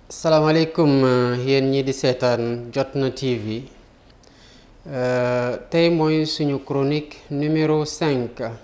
salaamaaleykum yéen ñi di seetaan Jotna TV tey mooy suñu chronique numéro 5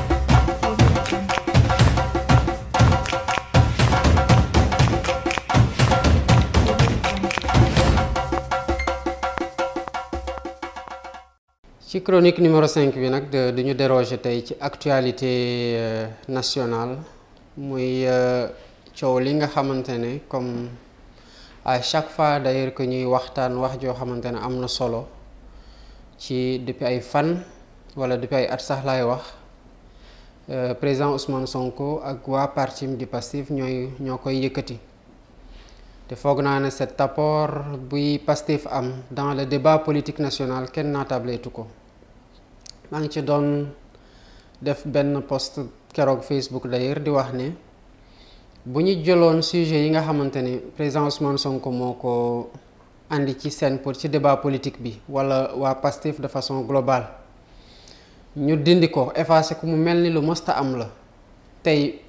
ci chronique numéro 5 bi nag duñu déroger tey ci actualité nationale muy coow li nga xamante ne comme à chaque fois d'ailleurs que ñuy waxtaan wax joo xamante ne am na solo ci depuis ay fan wala depuis ay at sax laay wax président Ousmane Sonko ak waa partim di Pastef ñooy ñoo koy yëkkati te foog naa ne cet apport buy Pastef am dans le débat politique national kenn naatable ko maa ngi ci doon def benn post keroog Facebook d'ailleurs di wax ne bu ñu jëloon sujet yi nga xamante ne président Ousmane Sonko moo ko andi ci scène pour ci débat politique bi wala waa Pastef de façon globale ñu dindi ko effacé ko mu mel ni lu mësta am la tey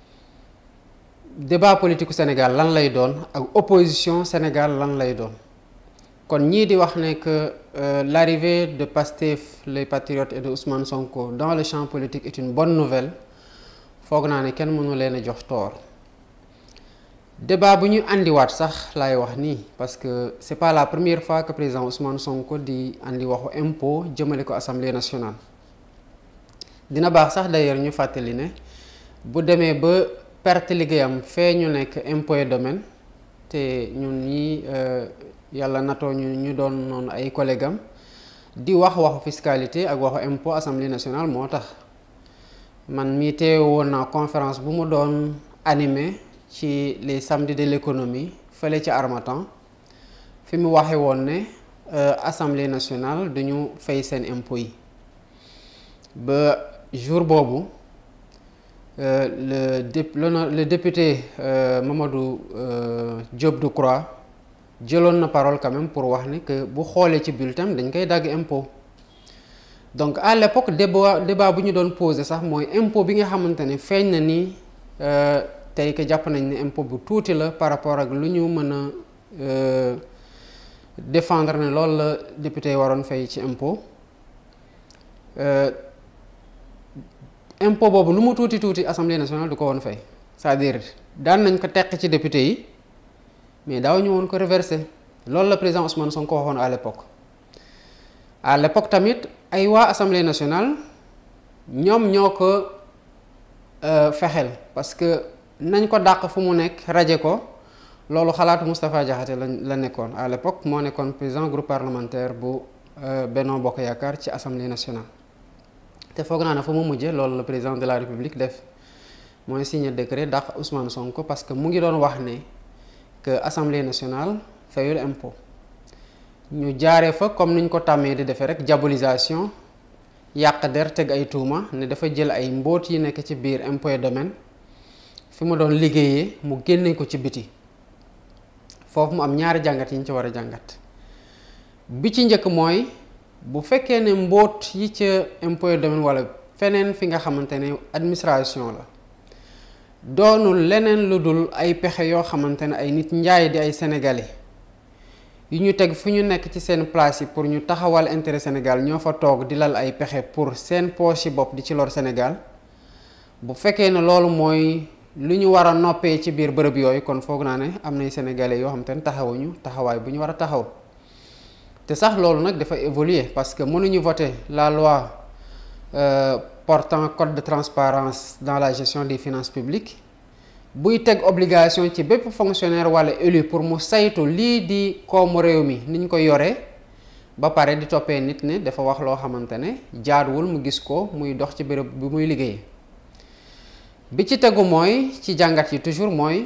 débat politique Sénégal lan lay doon ak opposition Sénégal lan lay doon kon ñii di wax ne que l'arrivée de Pastef les patriotes et de Ousmane Sonko dans le champ politique est une bonne nouvelle foog naa ne kenn mënu leen a jox tort débat bu ñu andiwaat sax laay wax nii parce que c'est pas la première fois que président Ousmane Sonko di andi waxu impôt jëmale ko assemblée nationale dina baax sax d'ailleurs ñu fàttali ne bu demee ba perte liggéeyam fee ñu nekk impôt et domaine te ñun ñi yàlla natoo ñu ñu doon noonu ay collègues am di wax waxu fiscalité ak waxu impôt assemblée nationale moo tax man mii teewe woon naa conférence bu mu doon animé ci les samedis de l'économie fële ci Harmattan fi mu waxe woon ne assemblée nationale duñu fay seen impôt yi ba jour boobu le dép le député Mamadou Diop Decroix jëloon na parole quand même pour wax ne que bu xoolee ci bulletin dañ koy dagg impôt donc à l'époque débat débat bu ñu doon posé sax mooy impôt bi nga xamante ne feeñ na ni tey que jàpp nañ ne impôt bu tuuti la par rapport ak lu ñu mën a défendre ne loolu la député waroon fay ci impôt impôt boobu lu mu tuuti tuuti assemblée nationale du ko woon fay c'est-à-dire daan nañ ko teq ci député yi mais daaw ñu woon ko reverser loolu la président Ousmane Sonko waxoon à l'époque à l'époque tamit ay waa assemblée nationale ñoom ñoo ko fexeel parce que nañ ko dàq fu mu nekk raje ko loolu xalaatu Moustapha Diakhaté la la nekkoon à l'époque moo nekkoon président groupe parlementaire bu Benno Bokk Yaakaar ci assemblée nationale te foog naa ne fa mu mujje loolu la président de la république def mooy signer décret dàq Ousmane Sonko parce que mu ngi doon wax ne que assemblée nationale fayul impôt ñu jaaree fa comme niñ ko tàmmee di defee rek diabolisation yàq der teg ay tuuma ne dafa jël ay mbóot yi nekk ci biir impôt et domaine fi mu doon liggéeyee mu génne ko ci biti foofu mu am ñaari jàngat yi ñu ci war a jàngat bi ci njëkk mooy bu fekkee ne mbóot yi ca impôt et domaine wala feneen fi nga xamante ne administration la doonul leneen lu dul ay pexe yoo xamante ne ay nit njaay di ay sénégalais yu ñu teg fu ñu nekk ci seen place yi pour ñu taxawal intérêt Sénégal ñoo fa toog di lal ay pexe pour seen poche yi bopp di ci lor Sénégal bu fekkee ne loolu mooy lu ñu war a noppee ci biir bërëb yooyu kon foog naa ne am nay sénégalais yoo xamante ne taxawuñu taxawaay bu ñu war a taxaw te sax loolu nag dafa évoluer parce que mënuñu voter la loi euh, portant code de transparence dans la gestion des finances publiques buy teg obligation ci bépp fonctionnaire wala élu pour mu saytu lii di koomu réew mi ni ñu ko yoree ba pare di toppee nit ne dafa wax loo xamante ne jaaduwul mu gis ko muy dox ci béréb bi muy liggéeyee bi ci tegu mooy ci jàngat yi toujours mooy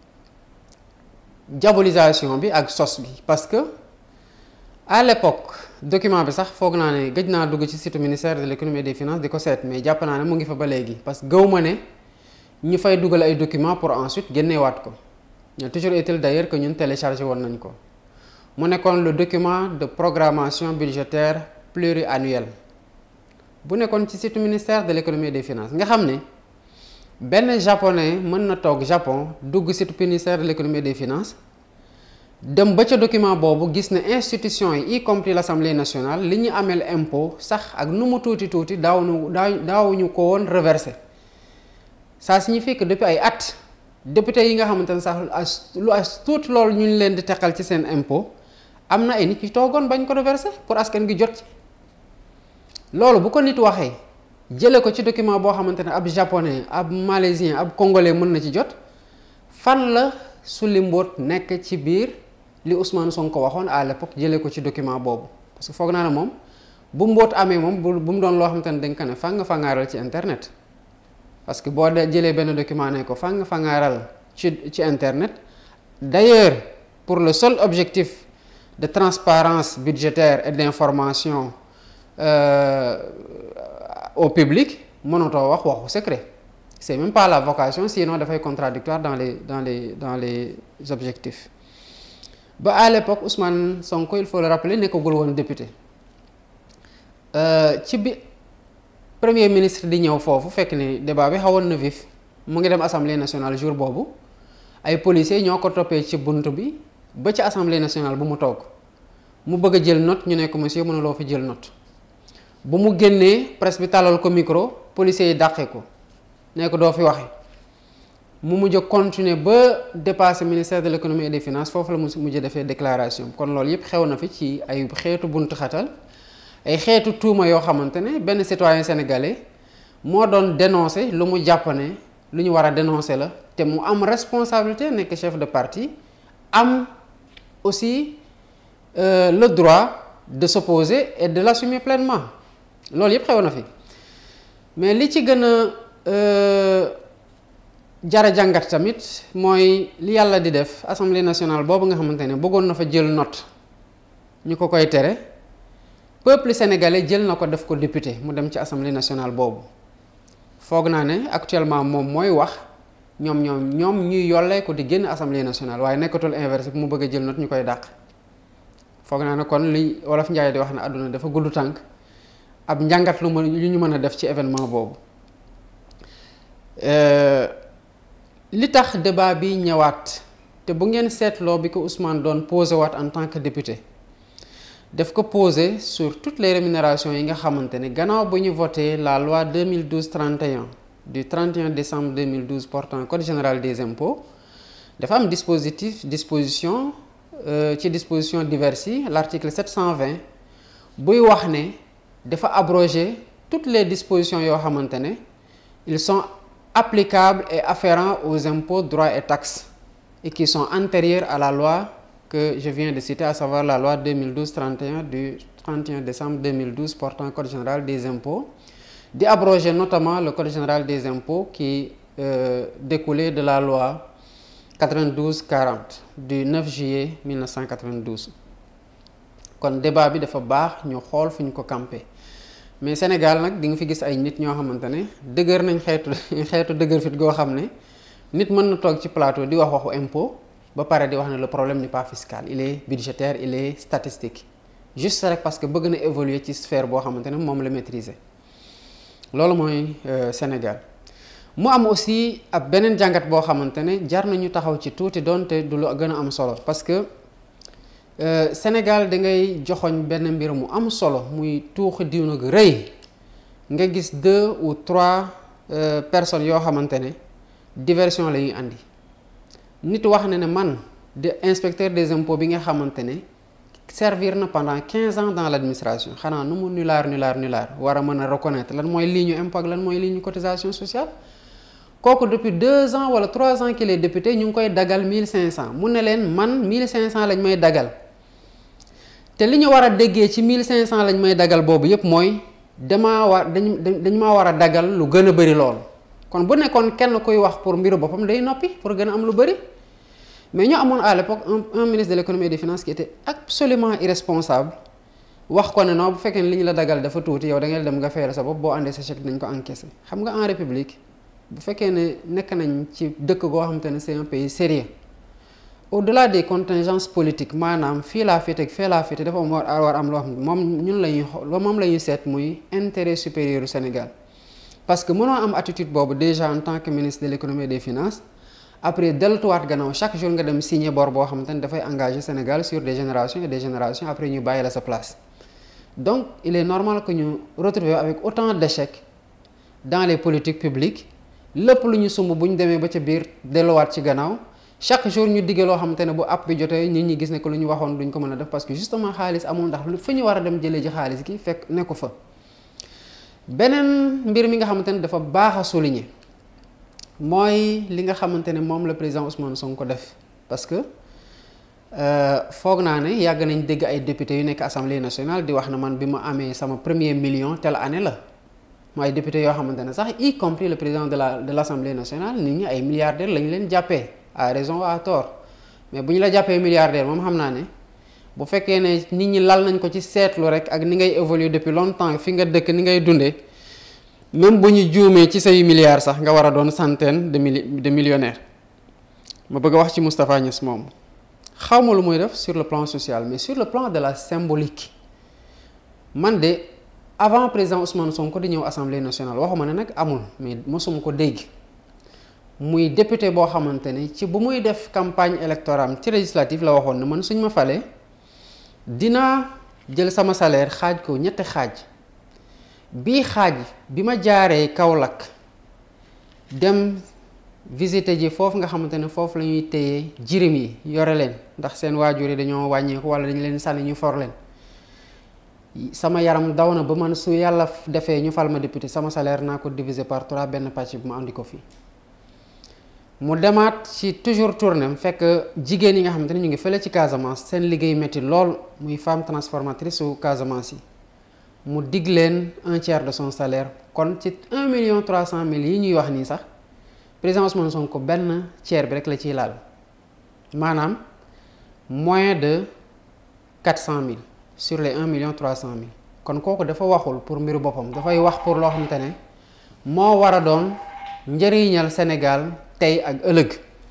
diabolisation bi ak sos bi parce que à l'époque document bi sax foog naa ne gëj naa dugg ci site ministère de l'économie et des finances di ko seet mais jàpp naa ne mu ngi fa ba léegi parce que gëw ma ne ñu fay dugal ay documents pour ensuite génneewaat ko mais toujours est-il d'ailleurs que ñun téléchargé woon nañ ko mu nekkoon le document de programmation budgétaire pluriannuelle bu nekkoon ci site ministère de l'économie et des finances nga xam ne benn japonais mën na toog Japon dugg site ministère de l'économie et des finances dem ba ca document boobu gis ne institution yi y compris l'Assemblée nationale li ñu ameel impôt sax ak nu mu tuuti tuuti daaw nu daaw daawuñu ko woon reversé ça signifie que depuis ay at député yi nga xamante ne sax as lu as tuuti loolu ñu leen di teqal ci seen impôt am na ay nit yu toogoon bañ ko reversé pour askan gi jot ci loolu bu ko nit waxee jële ko ci document boo xamante ne ab japonais ab malaisien ab congolais mën na ci jot fan la sulli mbóot nekk ci biir li Ousmane Sonko waxoon à l'époque jëlee ko ci document boobu parce que foog naa ne moom bu mbóot amee moom bu bu mu doon loo xamante ne dañ ko ne fang fangaaral ci internet parce que boo de jëlee benn document ne ko fang fangaaral ci ci internet d'ailleurs pour le seul objectif de transparence budgétaire et d'information euh, au public mënatoo wax waxu secret c'est même pas la vocation sinon dafay contradictoire dans les dans les dans les objectifs ba à l'époque Ousmane Sonko il faut le rappeler nekkagul woon député ci bi premier ministre di ñëw foofu fekk ni débat bi xawoon na vif mu ngi dem assemblée nationale jour boobu ay policiers ñoo ko toppee ci bunt bi ba ci assemblée nationale bu mu toog mu bëgg a jël note ñu ne ko monsieur mënuloo fi jël note bu mu génnee presse bi tàllal ko micro policiers yi dàqee ko ne ko doo fi waxe mu mujj continuer ba dépasser ministère de l'économie et des finances foofu la mu mujj defee déclaration kon loolu yëpp xew na fi ci ay xeetu buntu xatal ay xeetu tuuma yoo xamante ne benn citoyen sénégalais moo doon dénoncer lu mu jàpp ne lu ñu war a dénoncer la te mu am responsabilité nekk chef de parti am aussi euh, le droit de s'opposer et de l'assumer pleinement loolu yëpp xew na fi mais li ci gën a jara jàngat tamit mooy li yàlla di def assemblée nationale boobu nga xamante ne bëggoon na fa jël note ñu ko koy tere peuple sénégalais jël na ko def ko député mu dem ci assemblée nationale boobu foog naa ne actuellement moom mooy wax ñoom ñoom ñoom ñuy yollee ko di génn assemblée nationale waaye nekkatul inversé bu mu bëgg a jël note ñu koy dàq foog naa ne kon li wolof Njaay di wax ne àdduna dafa gudd tànk ab njàngat lu mën lu ñu mën a def ci événement boobu li tax débat bi ñëwaat te bu ngeen seetloo bi ko Ousmane doon posé waat en tant que député daf ko posé sur toutes les rémunérations yi nga xamante ne gannaaw bu ñu voté la loi 2012-31 du 31 décembre 2012 portant code général des impôts dafa am dispositif disposition ci disposition diverses yi l'article 720 buy wax ne dafa abroger toutes les dispositions yoo xamante ne ils sont applicables et afférents aux impôts droits et taxes et qui sont antérieurs à la loi que je viens de citer à savoir la loi 2012-31 du 31 décembre 2012 portant code général des impôts di abroger notamment le code général des impôts qui euh, découlait de la loi 92-40 du 9 juillet 1992 kon débat bi dafa baax ñu xool fu ñu ko campé mais Sénégal nag di nga fi gis ay nit ñoo xamante ne dëgër nañ xeetu xeetu dëgër fit goo xam ne nit mën na toog ci plateau di wax waxu impôt ba pare di wax ne le problème n'est pas fiscal il est budgétaire il est statistique juste rek parce que bëgg na évoluer ci sphère boo xamante ne moom la maîtriser loolu mooy Sénégal mu am aussi ab beneen jàngat boo xamante ne jar nañu taxaw ci tuuti doonte du lu gën a am solo parce que Euh, Sénégal da ngay joxoñ benn mbir mu am solo muy tuuxi diw nag rëy nga gis deux ou trois euh, personnes yoo xamante ne diversion la ñuy andi nit wax na ne man de inspecteur des impôts bi nga xamante ne servir na pendant quinze ans dans l'administration xanaa nu mu nulaar nulaar nulaar war a mën a reconnaître lan mooy ligne impôt ak lan mooy ligne cotisation sociale kooku depuis deux ans wala trois ans qu'il est député ñu ngi koy dagal mille cinq cent mu ne leen man mille cinq cent lañ may dagal te li ñu war a déggee ci 1500 lañ may dagal boobu yépp mooy damaa war dañ dañ maa war a dagal lu gën a bëri lool kon bu nekkoon kenn kuy wax pour mbiru boppam day noppi pour gën a am lu bëri mais ñu amoon à l'époque un, un ministre de l'économie et des finances qui était absolument irresponsable wax ko ne non bu fekkee ne li ñu la dagal dafa tuuti yow da ngay dem nga fayal sa bopp boo àndee sa chèque dañ ko encaisser xam nga en république bu fekkee ne nekk nañ ci dëkk goo xamante ne c'est un pays sérieux au-delà des contingences politiques maanaam fii laa féete ak fee laa féete dafa am war war am loo xam ne moom ñun la ñuy xool moom la ñuy seet muy intérêt supérieur du Sénégal parce que mënoo am attitude boobu déjà en tant que ministre de l'économie et des finances après delluwaat gannaaw chaque jour nga dem signer bor boo xamante ne dafay engager Sénégal sur des générations et des générations après ñu bàyyi la sa place donc il est normal que ñu retrouver avec autant d'échecs dans les politiques publiques lépp lu ñu sumb bu ñu demee ba ca biir delluwaat ci gannaaw chaque jour ñu digge loo xamante ne bu app bi jotee nit ñi gis ne que lu ñu waxoon duñ ko mën a def parce que justement xaalis amul ndax lu fa ñu war a dem jëlee ji xaalis gi fekk nekku fa beneen mbir mi nga xamante ne dafa baax a souligner mooy li nga xamante ne moom la président Ousmane Sonko def parce que foog naa ne yàgg nañ dégg ay députés yu nekk assemblée nationale di wax na man bi ma amee sama premier million telle année la mooy député yoo xamante ne sax y compris le président de la de l' assemblée nationale nit ñi ay milliardaires lañ leen jàppee à raison ou à tort mais bu ñu la jàppee milliardaire moom xam naa ne bu fekkee ne nit ñi lal nañ ko ci seetlu rek ak ni ngay évoluer depuis longtemps fi nga dëkk ni ngay dundee même bu ñu juumee ci say milliards sax nga war a doon centaine de mili de millionnaires ma bëgg a wax ci Moustapha Niass moom xaw ma lu muy def sur le plan social mais sur le plan de la symbolique man de avant président Ousmane Sonko di ñëw assemblée nationale waxuma ne nag amul mais mosuma ko dégg muy député boo xamante ne ci bu muy def campagne électorale ci législative la waxoon ne man suñ ma falee dinaa jël sama salaire xaaj ko ñetti xaaj bii xaaj bi ma jaaree Kaolack dem visiter ji foofu nga xamante ne foofu la ñuy téye jirim yi yore leen ndax seen waajur yi dañoo wàññeeku wala dañu leen sànni ñu for leen sama yaram daw na ba man su yàlla defee ñu fal ma député sama salaire naa ko diviser par trois benn pàcc bi ma andi ko fii mu demaat ci toujours tournem fekk jigéen yi nga xamante ne ñu ngi fële ci Casamance seen liggéey métti lool muy femme transformatrice su Casamance yi mu dig leen un tiers de son salaire kon ci un million trois cent mille yi ñuy wax nii sax président Ousmane Sonko benn tiers bi rek la ciy laal maanaam moins de quatre cent mille sur les un million trois cent mille kon kooku dafa waxul pour mbiru boppam dafay wax pour loo xamante ne moo war a doon njëriñal Sénégal tey ak ëllëg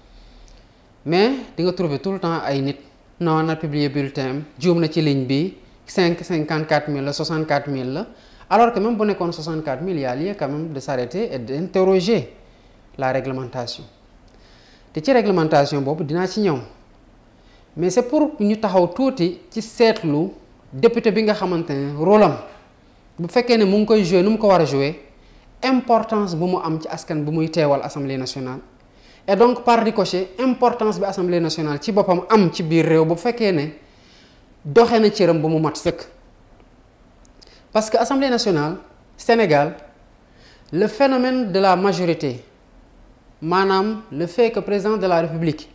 mais di nga trouver tout le temps ay nit non na publier bulletin juum na ci ligne bi cinq cinquante quatre mille la soixante quatre mille la alors que même bu nekkoon soixante quatre mille y a lieu quand même de s'arrêter et d'interroger la réglementation te ci réglementation boobu dinaa ci ñëw mais c'est pour ñu taxaw tuuti ci seetlu député bi nga xamante ne rôle am bu fekkee ne mu ngi koy jouer nu mu ko war a jouer importance bu mu am ci askan bu muy teewal assemblée nationale et donc par ricochet importance bi assemblée nationale ci boppam am ci biir réew bu fekkee ne doxe na cëram ba mu mat sëkk parce que assemblée nationale Sénégal le phénomène de la majorité maanaam le fait que président de la république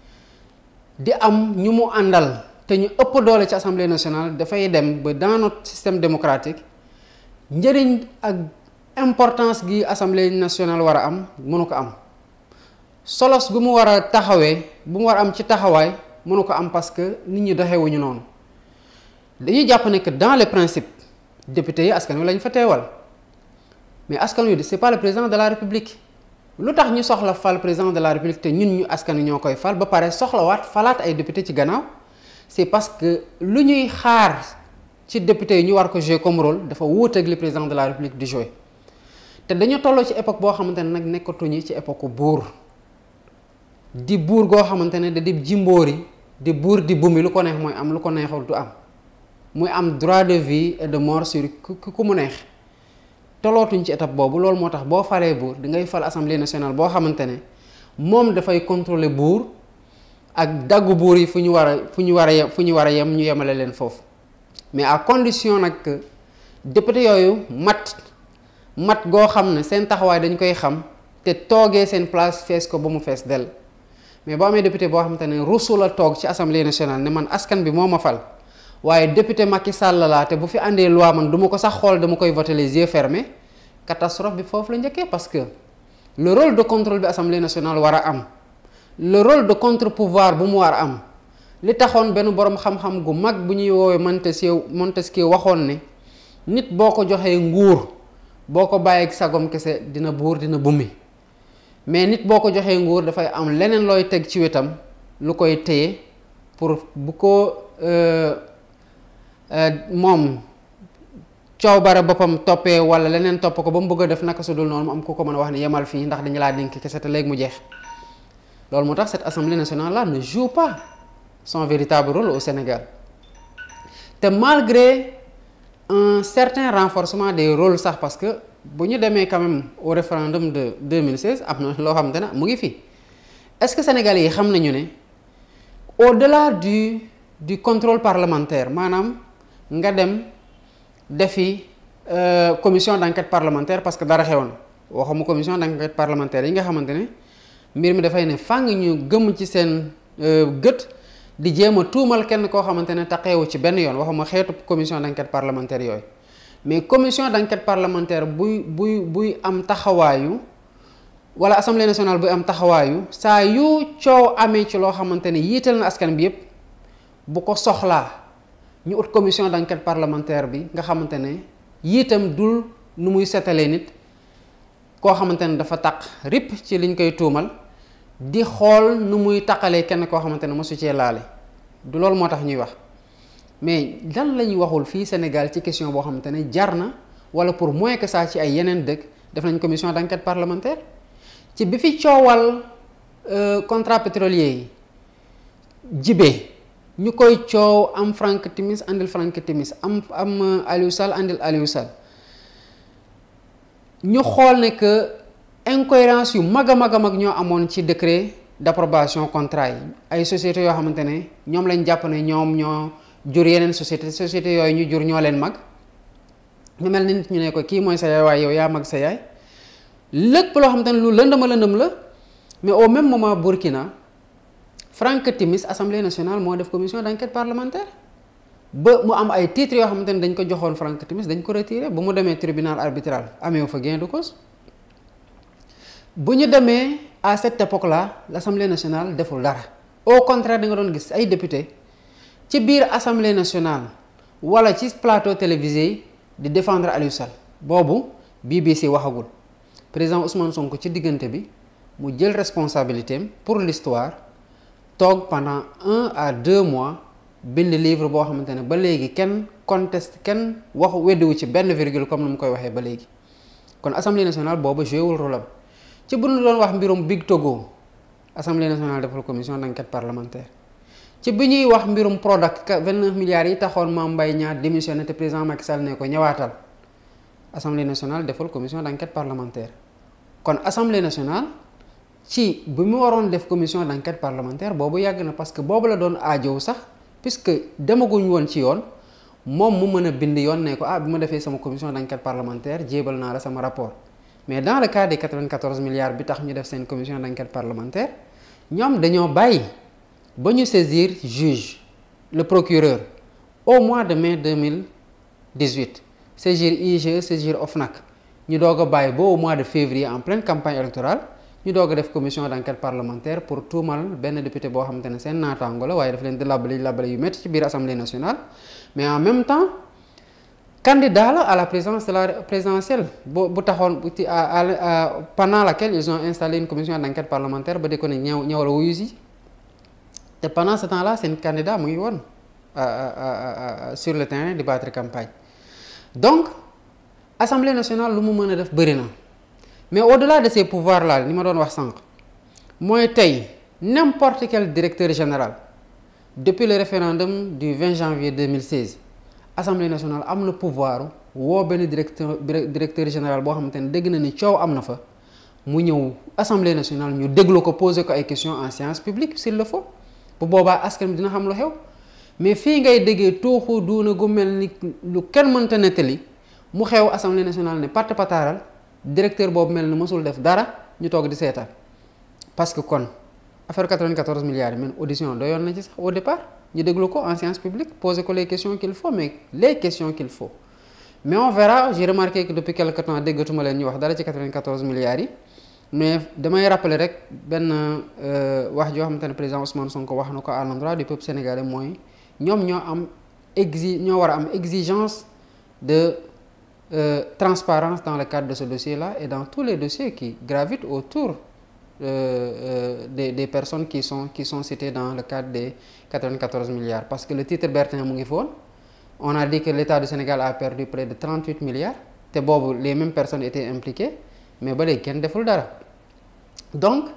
di am ñu mu àndal te ñu ëpp doole ci assemblée nationale dafay dem ba dans notre système démocratique njëriñ ak importance gi assemblée nationale war a am mënu ko am solos gu mu war a taxawee bu mu war a am ci taxawaay mënu ko am parce que nit ñi doxewuñu noonu dañuy jàpp ne que dans les principes députés yi askan wi lañ fa teewal mais askan wi c'est pas le président de la république lu tax ñu soxla fal président de la république te ñun ñu askan wi ñoo koy fal ba pare soxlawaat falaat ay député ci gannaaw c'est parce que lu ñuy xaar ci député yi ñu war ko jouer comme rôle dafa wuuteeg li président de la république di jouer te dañu tolloo ci époque boo xamante ne nag nekkatuñu ci époque buur di buur goo xamante ne da di jimbóori di buur di bumi lu ko neex mooy am lu ko neexul du am muy am droit de vie et de mort sur ku mu neex tolootuñ ci étape boobu loolu moo tax boo falee buur di ngay fal assemblée nationale boo xamante ne moom dafay contrôler buur ak daggu buur yi fu ñu war a fu ñu war a yem fu ñu war a yem ñu yemale leen foofu mais à condition nag que député yooyu mat mat goo xam ne seen taxawaay dañ koy xam te toogee seen place fees ko ba mu fees dell mais boo amee député boo xamante ne rusu la toog ci assemblée nationale ne man askan bi moo ma fal waaye député Macky Sall laa te bu fi àndee loi man du ma ko sax xool dama koy voter les yeux fermés catastrophe bi foofu la njëkkee parce que le rôle de contrôle bi assemblée nationale war a am le rôle de contre-pouvoir bu mu war a am li taxoon benn boroom xam-xam gu mag bu ñuy woowee Montesquieu Montesquieu waxoon ne nit boo ko joxee nguur boo ko bàyyeeg sagom kese dina buur dina bummi mais nit boo ko joxee nguur dafay am leneen looy teg ci wetam lu koy téye pour bu ko moom coow bara boppam toppee wala leneen topp ko ba mu bëgg a def naka su dul noonu mu am ku ko mën a wax ne yemal fii ndax dañu laa dénk kese te léegi mu jeex loolu moo tax cette assemblée nationale là ne joue pas son véritable rôle au Sénégal te malgré un certain renforcement des rôles sax parce que bu ñu demee quand même au référendum de 2016 am na loo xamante ne mu ngi fi est-ce que sénégalais yi xam nañu ne au-delà du du contrôle parlementaire maanaam nga dem defi commission d'enquête parlementaire parce que dara xewoon waxuma commission d'enquête parlementaire yi nga xamante ne mbir mi dafay ne fàng ñu gëm ci seen gët di jéem a tuumal kenn koo xamante ne taqeewu ci benn yoon waxuma xeetu commission d'enquête parlementaire yooyu mais commission d'enquête parlementaire buy buy buy am taxawaayu wala assemblée nationale buy am taxawaayu saa yu coow amee ci loo xamante ne yiital na askan bi yépp bu ko soxlaa ñu ut commission d'enquête parlementaire bi nga xamante ne yiitam dul nu muy setalee nit koo xamante ne dafa taq rip ci liñ koy tuumal di xool nu muy taqalee kenn koo xamante ne mosu cee laale du loolu moo tax ñuy wax mais lan la ñuy waxul fii Sénégal ci question boo xamante ne jar na wala pour moins que ça ci ay yeneen dëkk def nañ commission d'enquête parlementaire ci bi fi coowal contrat pétrolier yi jibee ñu koy coow am Franck Timis andil Franck Timis am am Aliou Sall andil Aliou Sall ñu xool ne que incohérence yu mag a mag a mag ñoo amoon ci décret d'approbation contrat yi ay sociétés yoo xamante ne ñoom lañ jàpp ne ñoom ñoo jur yeneen société sociétés yooyu ñu jur ñoo leen mag ñu mel ni nit ñu ne ko kii mooy sa yaay waaye yow yaa mag sa yaay lépp loo xamante ne lu lëndama lëndëm la mais au même moment Burkina Franck Timis assemblée nationale moo def commission d'enquête parlementaire ba mu am ay titres yoo xamante ne dañ ko joxoon Franck Timis dañ ko retiré ba mu demee tribunal arbitral amee fa gain de cause bu ñu demee à cette époque là l'assemblée nationale deful dara au contraire da nga doon gis ay député ci biir assemblée nationale wala ci plateau télévisé yi di défendre Aliou Sall boobu BBC waxagul président Ousmane Sonko ci diggante bi mu jël responsabilité am pour l'histoire toog pendant un à deux mois bind livre boo xamante ne ba léegi kenn conteste kenn waxu weddiwu ci benn virgule comme ni mu koy waxee ba léegi kon assemblée nationale boobu joué wul rôle am ci bu ñu doon wax mbirum Big Togo assemblée nationale defal commission d'enquête parlementaire ci bi ñuy wax mbirum Prodac 29 milliards yi taxoon Mame Mbaye Niang démissionné te président Macky Sall ne ko ñëwaatal assemblée nationale defal commission d'enquête parlementaire kon assemblée nationale ci bi mu waroon def commission d'enquête parlementaire boobu yàgg na parce que boobu la doon aajow sax puisque demaguñ woon ci yoon moom mu mën a bind yoon ne ko ah bi ma defee sama commission d'enquête parlementaire jébal naa la sama rapport mais dans le cas des 94 milliards bi tax ñu def seen commission d'enquête parlementaire ñoom dañoo bàyyi ba ñu saisir juge le procureur au mois de mai 2018 saisir IGE saisir OFNAC ñu doog a bàyyi ba au mois de février en pleine campagne électorale ñu doog a def commission d'enquête parlementaire pour tuumal benn député boo xamante ne seen naataango la waaye daf leen di labale labale yu métti ci biir assemblée nationale mais en même temps candidat la à la présidence de la présidentielle bu bu taxoon bu ci pendant laquelle ils ont installé une commission d'enquête parlementaire ba di ko ne ñëw ñëwal wuyu si te pendant ce temps-là seen candidat mu ngi woon sur le terrain di battre campagne donc assemblée nationale lu mu mën a def bëri na mais au-delà de ces pouvoirs là ni ma doon wax sànq mooy tey n'importe quel directeur général depuis le référendum du 20 janvier 2016 assemblée nationale am na pouvoir woo benn directeur directeur général boo xamante ne dégg na ni coow am na fa mu ñëw assemblée nationale ñu déglu ko poser ko ay questions en séance publique s'il le faut bu boobaa askan bi dina xam lu xew mais fii ngay déggee tuuxu duuna gu mel ni lu kenn mënta nettali mu xew assemblée nationale ne patt pataaral directeur boobu mel ni mësul def dara ñu toog di seetaan parce que kon affaire 94 milliards yi même audition doyoon na ci sax au départ ñu déglu ko en séance publique poser ko les questions qu'il faut mais les questions qu'il faut mais on verra j'ai remarqué que depuis quelque temps déggatuma leen ñu wax dara ci 94 milliards yi mais damay rappeler rek benn wax joo xamante ne président Ousmane Sonko wax na ko à l'endroit du peuple sénégalais mooy ñoom ñoo am exi ñoo war a am exigence de euh, transparence dans le cadre de ce dossier-là et dans tous les dossiers qui gravitent autour euh, euh, des, des personnes qui sont qui sont citées dans le cadre des 94 milliards parce que le titre Bertin mu ngi foon on a dit que l'État du Sénégal a perdu près de 38 milliards te boobu les mêmes personnes étaient impliquées mais ba léegi kenn deful dara donc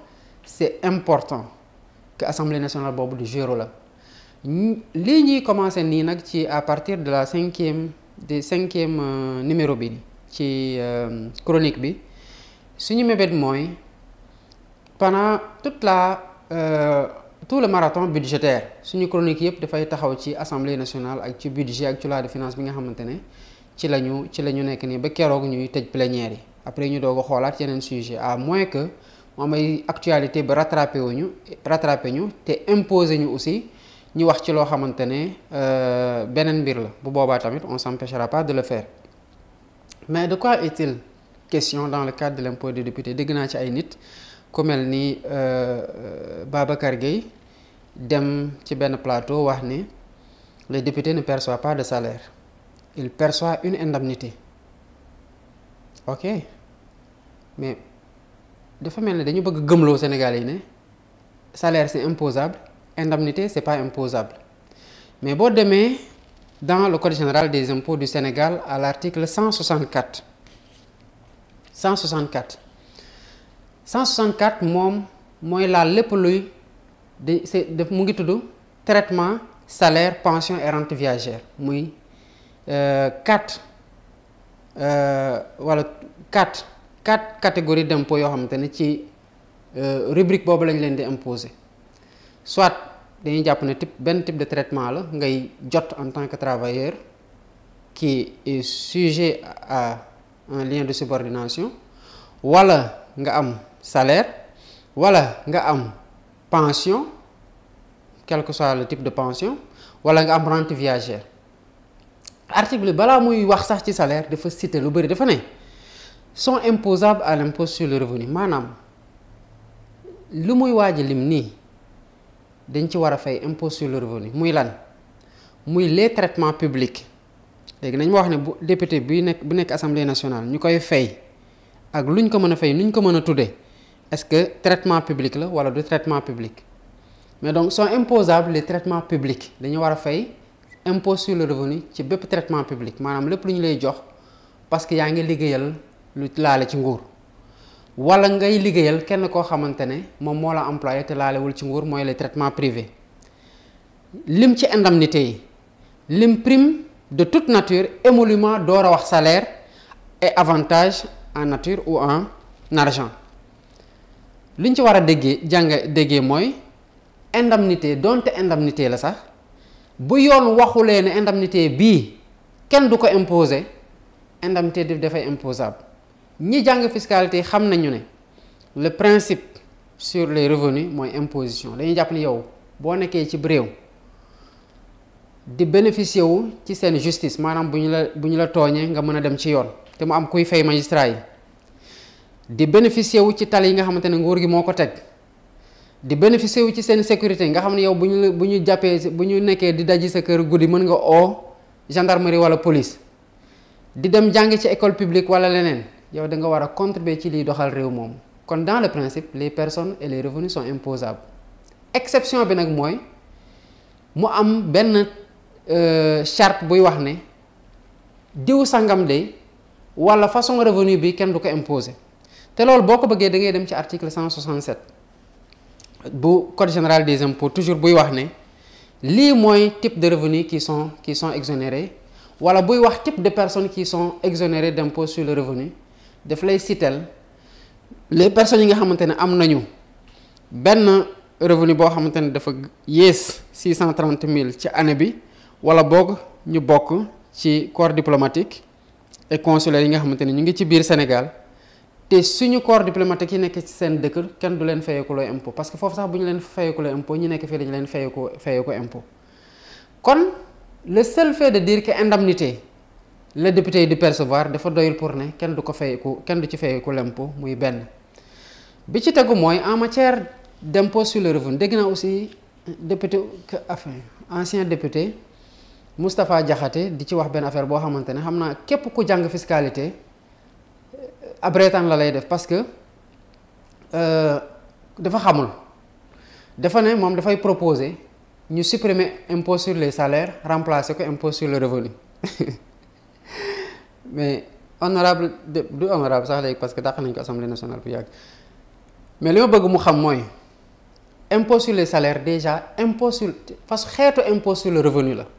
c'est important que assemblée nationale boobu di jouer la lii ñuy commencer nii nag ci à partir de la cinquième de cinquième numéro bi ci chronique bi suñu mébét mooy pendant toute la euh, tout le marathon budgétaire suñu chronique yëpp dafay taxaw ci assemblée nationale ak ci budget ak ci loi de finance bi nga xamante ne ci la ñu ci la ñu nekk nii ba keroog ñuy tëj plénière yi après ñu doog a xoolaat yeneen sujet à moins que mu am ay actualité ba rattrapé wuñu rattrapé ñu te imposé ñu aussi ñu wax ci loo xamante ne beneen mbir la bu boobaa tamit on s'empêchera pas de le faire mais de quoi est-il question dans le cadre de l'impôt des députés dégg naa ci ay nit ku mel ni Babacar Gueye dem ci benn plateau wax ni les députés ne perçoivent pas de salaire ils perçoivent une indemnité ok mais dafa mel ni dañu bëgg gëmloo Sénégal yi ne salaire c'est imposable indemnité c'est pas imposable mais boo demee dans le code général des impôts du Sénégal à l'article 164 164 164 moom mooy laal lépp luy di c'est def mu ngi tudd traitement salaire pension et rente viagère muy quatre wala quatre quatre catégories d'impôts yoo xamante ne ci rubrique boobu lañ leen di imposer soit dañuy jàpp ne type benn type de traitement la ngay jot en tant que travailleur qui est sujet à un lien de subordination wala nga am salaire wala nga am pension quel que soit le type de pension wala nga am rente viagère article bi balaa muy wax sax ci salaire dafa citer lu bëri dafa ne sont imposables à l'impôt sur le revenu maanaam lu muy waaj lim nii dañ ci war a fay impôt sur le revenu muy lan muy les traitements publics léegi nañ ma wax ne bu député bi nekk bu nekk assemblée nationale ñu koy fay ak lu ñu ko mën a fay nu ñu ko mën a tuddee est-ce que traitement public la wala du traitement public mais donc sont imposables les traitements publics dañu war a fay impôt sur le revenu ci bépp traitement public maanaam lépp lu ñu lay jox parce que yaa ngi liggéeyal lu laale ci nguur wala ngay liggéeyal kenn koo xamante ne moom moo la employé te laalewul ci nguur mooy les traitements privés lim ci indemnité yi lim prime de toute nature émolument door a wax salaire et avantage en nature ou en argent liñ ci war a déggee jàng déggee mooy indemnité donte indemnité la sax bu yoon waxulee ne indemnité bii kenn du ko imposer indemnité daf dafay imposable ñi jàng fiscalité xam nañu ne le principe sur les revenus mooy imposition dañuy jàpp ni yow boo nekkee ci réew di bénéficier wu ci seen justice maanaam bu ñu la bu ñu la tooñee nga mën a dem ci yoon te mu am kuy fay magistrat yi di bénéficier wu ci tali yi nga xamante ne nguur gi moo ko teg di bénéficier wu ci seen sécurité nga xam ne yow bu ñu la bu ñu jàppee bu ñu nekkee di daji sa kër guddi mën nga oo gendarmerie wala police di dem jàng ci école publique wala leneen yow da nga war a contribuer ci liy doxal réew moomu kon dans le principe les personnes et les revenus sont imposables exception bi nag mooy mu am benn charte buy wax ne diw sangam de wala façon revenu bi kenn du ko imposer te loolu boo ko bëggee da ngay dem ci article 167 bu code général des impôts toujours buy wax ne lii mooy type de revenus qui sont qui sont exonérés wala buy wax type de personnes qui sont exonérées d'impôt sur le revenu daf lay citel les personnes yi nga xamante ne am nañu benn revenu boo xamante ne dafa yées six cent trente mille ci année bi wala boog ñu bokk ci corps diplomatique et consulaire yi nga xamante ne ñu ngi ci biir Sénégal te suñu corps diplomatique yi nekk ci seen dëkk kenn du leen fayeekuloo impôt parce que foofu sax bu ñu leen fayeekuloo impôt ñi nekk fii dañu leen fayeeku fayeeku impôt kon le seul fait de dire que indemnité le député yi di percevoir dafa doyul pour ne kenn du ko fayeeku kenn du ci fayeeku l'impôt muy benn bi ci tegu mooy en matière d'impôt sur le revenu dégg naa aussi député enfin ancien député Moustapha Diakhaté di ci wax benn affaire boo xamante ne xam naa képp ku jàng fiscalité ab reetaan la lay def parce que dafa xamul dafa ne moom dafay proposer ñu supprimer impôt sur les salaires remplacer ko impôt sur le revenu mais honorable du honorable sax léegi parce que dàq nañ ko assemblée nationale bu yàgg mais li ma bëgg mu xam mooy impôt sur les salaires déjà impôt sur parce que xeetu impôt sur le revenu la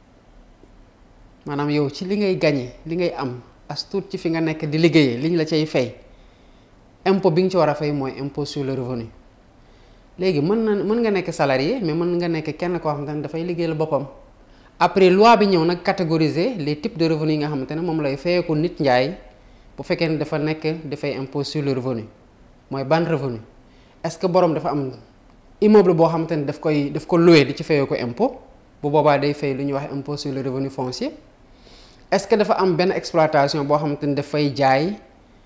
maanaam yow ci li ngay gagné li ngay am as tuut ci fi nga nekk di liggéeyee liñ la cay fay impôt bi nga ci war a fay mooy impôt sur le revenu léegi mën na mën nga nekk salarié mais mën nga nekk kenn koo xamante ne dafay liggéeyal boppam après loi bi ñëw nag catégoriser les types de revenus yi nga xamante ne moom lay fayeeku nit njaay bu fekkee ne dafa nekk dafay impôt sur le revenu mooy ban revenu est-ce que borom dafa am immeuble boo xamante ne daf koy daf ko loué di ci fayee ko impôt bu boobaa day fay lu ñuy wax impôt sur le revenu foncier est-ce que dafa am benn exploitation boo xamante ne dafay jaay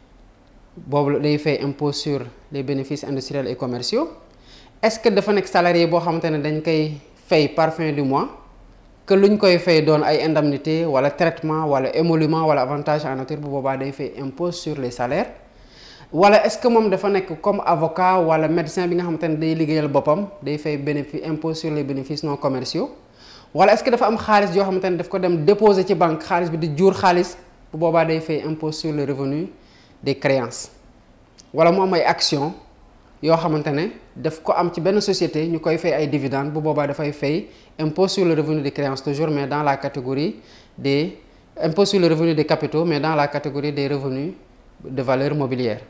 boobu day fay impôt sur les bénéfices industriels et commerciaux est-ce que dafa nekk salarié boo xamante ne dañ koy fay par fin du mois que luñ koy fay doon ay indemnité wala traitement wala émolument wala avantage en nature bu boobaa day fay impôt sur les salaires wala est-ce que moom dafa nekk comme avocat wala médecin bi nga xamante ne day liggéeyal boppam day fay bénéfice impôt sur les bénéfices non commerciaux wala est-ce que dafa am xaalis yoo xamante ne daf ko dem déposer ci banque xaalis bi di jur xaalis bu boobaa day fay impôt sur le revenu des créances wala mu am ay actions yoo xamante ne daf ko am ci benn société ñu koy fay ay dividendes bu boobaa dafay fay impôt sur le revenu des créances toujours mais dans la catégorie des impôt sur le revenu des capitaux mais dans la catégorie des revenus de valeur mobilière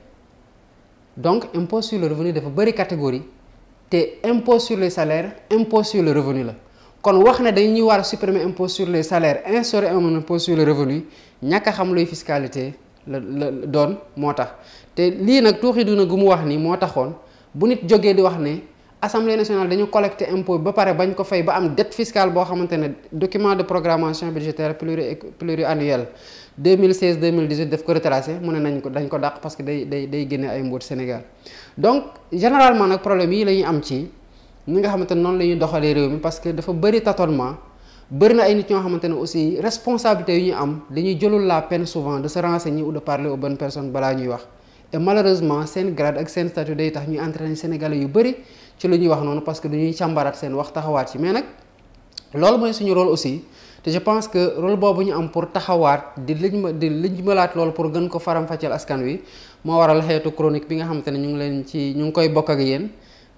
donc impôt sur le revenu dafa bëri catégorie te impôt sur les salaires impôt sur le revenu la kon wax ne dañuy war a supprimer impôt sur les salaires instaurer un impôt sur le revenu ñàkk a xam luy fiscalité la la doon moo tax te lii nag tuuxi duna gu mu wax ni moo taxoon bu nit jógee di wax ne assemblée nationale dañu collecté impôt ba pare bañ ko fay ba am dette fiscale boo xamante ne document de programmation budgétaire pluri pluriannuel 2016 2018 daf ko retracé mu ne nañ ko dañ ko dàq parce que day day day génne ay mbóot Sénégal donc généralement nag problème yi la ñuy am ci ñi nga xamante ne noonu la ñuy doxalee réew mi parce que dafa bëri tâtonnement bëri na ay nit ñoo xamante ne aussi responsabilité yu ñu am dañuy jëlul la peine souvent de se renseigner ou de parler aux bonnes personnes balaa ñuy wax et malheureusement seen grade ak seen statut day tax ñuy entraîner sénégalais yu bëri ci lu ñuy wax noonu parce que dañuy càmbaraat seen wax taxawaat ci mais nag loolu mooy suñu rôle aussi te je pense que rôle boobu ñu am pour taxawaat di liñ ma di liñ malaat loolu pour gën ko faram-fàcceel askan wi moo waral xeetu chronique bi nga xamante ne ñu ngi leen ci ñu ngi koy bokk ak yéen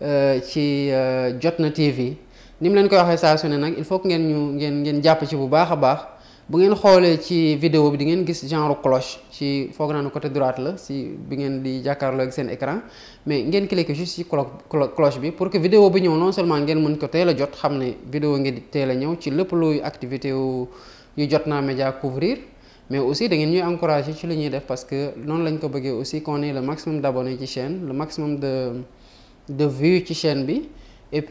ci Jotna TV ni mu leen koy waxee saa su ne nag il faut que ngeen ñu ngeen ngeen jàpp ci bu baax a baax bu ngeen xoolee ci vidéo bi di ngeen gis genre cloche ci foog naa ne côté droite la si bi ngeen di jàkkaarloo ak seen écran mais ngeen cliquer juste ci cloche bi pour que vidéo bi ñëw non seulement ngeen mën ko teel a jot xam ne vidéo ngeen di teel a ñëw ci lépp luy activité yu yu Jotna Média couvrir mais aussi da ngeen ñuy encourager ci li ñuy def parce que noonu lañ ko bëggee aussi qu'on ait le maximum d'abonnés ci chaîne le maximum de de vues ci chaîne bi et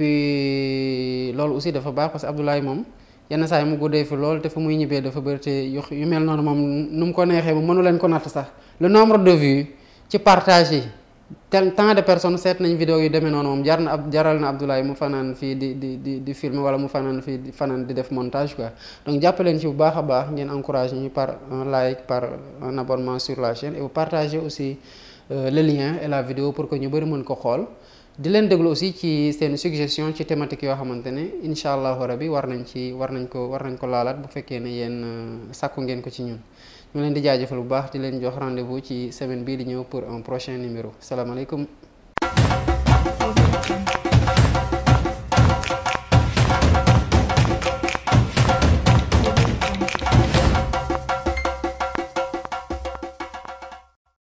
puis loolu aussi dafa baax parce que Abdoulaye moom yenn saa yi mu guddee fi lool te fu muy ñibbee dafa bëri te yu yu mel noonu moom nu mu ko neexee moom mënu leen ko natt sax le nombre de vues ci partage yi tel tant de personnes seet nañ vidéo yu demee noonu moom jar na ab jaral na Abdoulaye mu fanaan fii di di di di filmer wala mu fanaan fii di fanaan di def montage quoi donc jàpp leen ci bu baax a baax ngeen encouragé ñu par un like par un abonnement sur la chaîne et vous partagez aussi le lien et la vidéo pour que ñu bëri mën ko xool di leen déglu aussi ci seen suggestion ci thématique yoo xamante ne incha allahu rabi war nañ ci war nañ ko war nañ ko laalaat bu fekkee ne yéen sàkku ngeen ko ci ñun ñu leen di jaajëfal bu baax di leen jox rendez-vous ci semaine bii di ñëw pour un prochain numéro salaamaaleykum